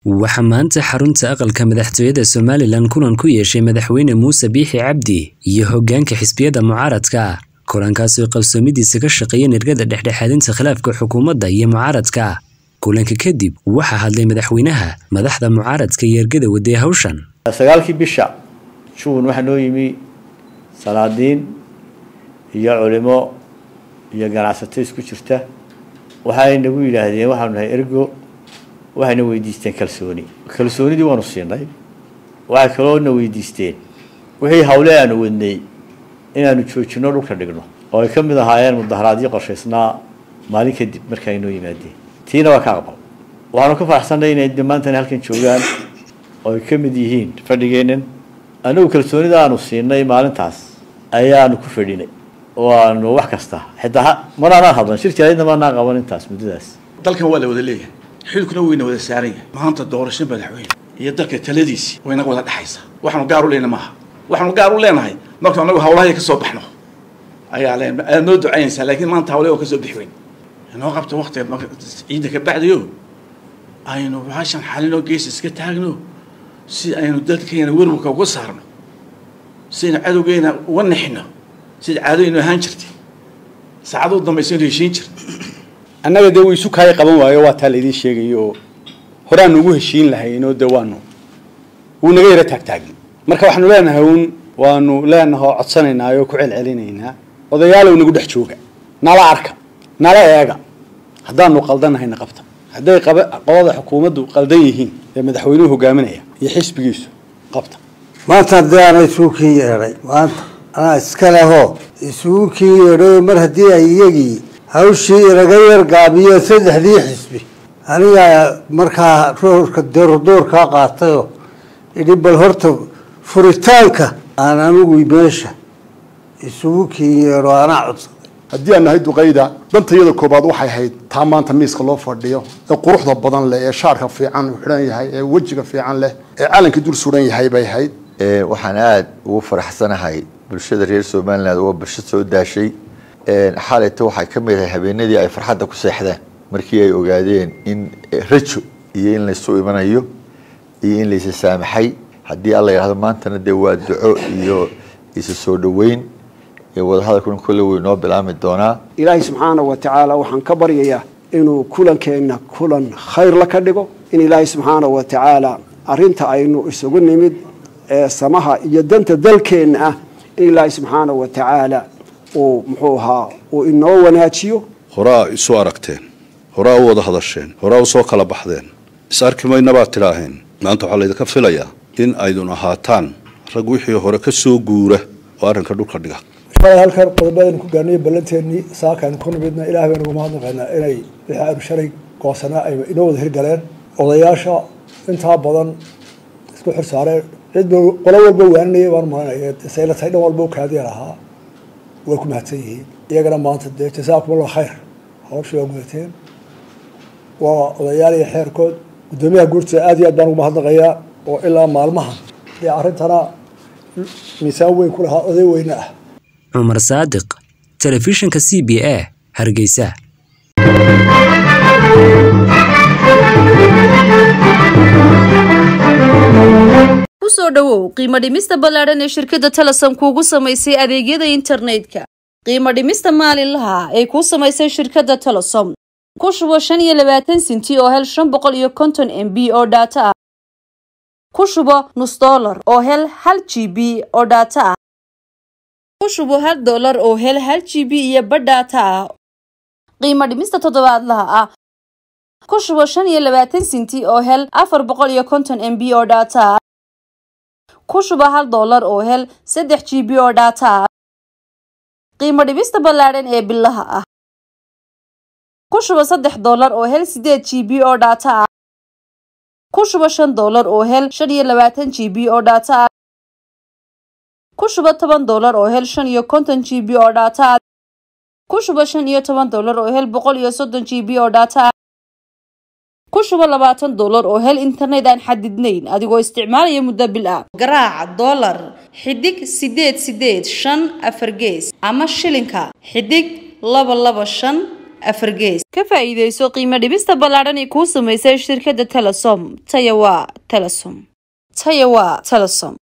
waxaa maanta xarunta aqalka madaxtooyada somalilan kulan ku yeeshay madaxweyne muuse biixi cabdi iyo hoggaanka xisbiyada mucaaradka kulankaas oo qabsoomidiisa ka shaqeeya nirgada dhexdhexaadinta khilaafka xukuumadda iyo mucaaradka kulanka kadib waxaa hadlay madaxweynaha madaxda mucaaradka iyo ergada waday hawshan sagaalkii bisha juun waxaa noo yimi salaadiin iyo culimo iyo ganacsato isku jirta waxay nagu yidhaahdeen waxaanu nahay ergo waxayna weydiisteen kalsooni kalsoonidii waanu siinay waxay kaloo na weydiisteen wixii hawle aanu wadnay inaanu joojino dhulka dhigno oo ay ka mid ahaayeen mudaharaadyo qorshaysnaa maalin kadib marka ay noo yimaadeen tiina waa ka aqbal waxaanu ka faraxsanay inay dhammaantana halkan joogaan oo ay ka mid yihiin fadhigeennan anagu kalsoonida aanu siinay maalintaas ayaanu ku fadhinay oo aanu wax kasta xitaa manaanaan hadlan shir jaraydna maanaan qaban intaas muddadaas dalkan waa la wada leeyahay xilkuna weyna wada saaran yahay maanta doorasho madaxweyne iyo dalka taladiisii way naga wada dhexaysaa waxaanu gaar u leyna maaha waxaanu gaar u leenahay marka anagu hawlahay ka soo baxno ayaa leen aad noo ducaynaysaa laakiin maanta hawle oo ka soo bixi weyn inoo qabta waqtiga ciidda ka bacdayo aynu baashan xalinoo gees iska taagno si aynu dalkeena werwarka uga saarno sidaynu cadowgeena uga nixino sida caadooyinu ahaan jirtay saacaduu dambaysa inu heshiin jirta annaga dee wuu isu kaaya qaban waayo waa taa laydin sheegayo oo horaanu ugu heshiin lahaynoo dee waanu wuu naga yaro taagtaagin marka waxaanu leenahay uun waanu leenaha oo codsanaynaa oo ku celcelinaynaa odayaalow nagu dhex jooga nala arka nala eega haddaanu qaldanahayna qabta hadday qolada xukuumaddu qaldan yihiin ee madaxweynuhu hogaaminaya iyo xisbigiisu qabta maanta haddii aana isugu kii yeedhay maanta anaa iska lehoo isugu kii yeedhayo mar haddii ay iyagii hawshii inaga yar gaabiyo saddexdii xisbi anigaa markaa roorka doordoorkaa qaatayoo idhi bal horta furitaanka aan anigu meesha isugu kii yeedho anaa codsaday haddii aan nahay duqayda dantayada koobaad waxay ahayd taa maanta miiska loo fadhiyo ee quruxda badan leh ee shaarka fiican u xidhan yahay ee wejiga fiican leh ee calanka dul suran yahay bay ahayd waxaan aada ugu faraxsanahay bulshada reer somaliland oo bulsho soo daashay xalayta waxay ka mid ahay habeenadii ay farxadda ku seexdeen markii ay ogaadeen in rajo iyo in laysu imanayo iyo in laysa saamaxay haddii alla yidhahdo maantana dee waa duco iyo isa soo dhoweyn wadahadalkuna kolle wey noo bilaami doonaa ilaahay subxaana wa tacaala waxaan ka baryayaa inuu kulankeenna kulan khayrla ka dhigo in ilaahay subxaana wa tacaala arinta aynu isugu nimid ee samaha iyo danta dalkeenna ah in ilaahay subxaana wa tacaala uu muxuu ahaa uu inoo wanaajiyo horaa isu aragteen horaa u wada hadasheen horaa u soo kala baxdeen is arki mayna baad tidhaaheen maanta waxaa laydinka filayaa in aydun ahaataan rag wixii hore ka soo guura oo arrinka dhulka dhiga shalay halkan qodobadaynu ku gaarnay ballanteennii saakaaynu ku nimidna ilaah baynu uga mahadnaqaynaa inay wixii aynu shalay goosanaa ay inoo wada hirgaleen odayaasha intaa badan isku xir saareen cid qolo walba waaninaya baan maranaya sayla tahay dhan walba u kaadiya lahaa way ku mahadsan yihiin iyagana maanta dee jasaakum allah khayr hawshii waa gudateen waa odayaal iyo xeerkood guddoomiyaha guurtida aad iyo aad baan ugu mahadnaqayaa oo ilaa maalmahan dee arrintana miisaan weyn ku lahaa oday weyne ah cumar saadiq telefishinka c b a hargeysa kusoo dhowow qiimo dhimista ballaadhan ee shirkadda telesom kuugu samaysay adeegyada internetka qiimo dhimista maalinlaha ay kuu samaysay shirkadda telesom ku shubo shan iyo labaatan sinti oo hel shan boqol iyo konton m b oo dhaato ah ku shubo nus dollar oo hel hal g b oo dhaato ah ku shubo hal dollar oo hel hal g b iyo badhaata ah qiimo dhimista toddobaadlaha ah ku shubo shan iyo labaatan sinti oo hel afar boqol iyo konton m b oo dhaata ah ku shubo hal dollar oo hel saddex g b oo dhaata ah qiimo dhimista ballaadhan ee bilaha ah ku shubo saddex dollar oo hel sideed g b oo dhaata ah ku shubo shan dollar oo hel shan iyo labaatan g b oo dhaata ah ku shubo toban dollar oo hel shan iyo konton g b oo dhaata ah ku shubo shan iyo toban dollar oo hel boqol iyo soddon g b oo dhaata ah ku shubo labaatan dollar oo hel internet aan xadidnayn adigoo isticmaalaya muddo bil ah garaaca dollar xidig sideed sideed shan afar gees ama shilinka xidig laba laba shan afargees ka faa'iidayso qiimo dhibista ballaadhan ee kuu samaysay shirkadda telesom taya waa telesom taya waa telesom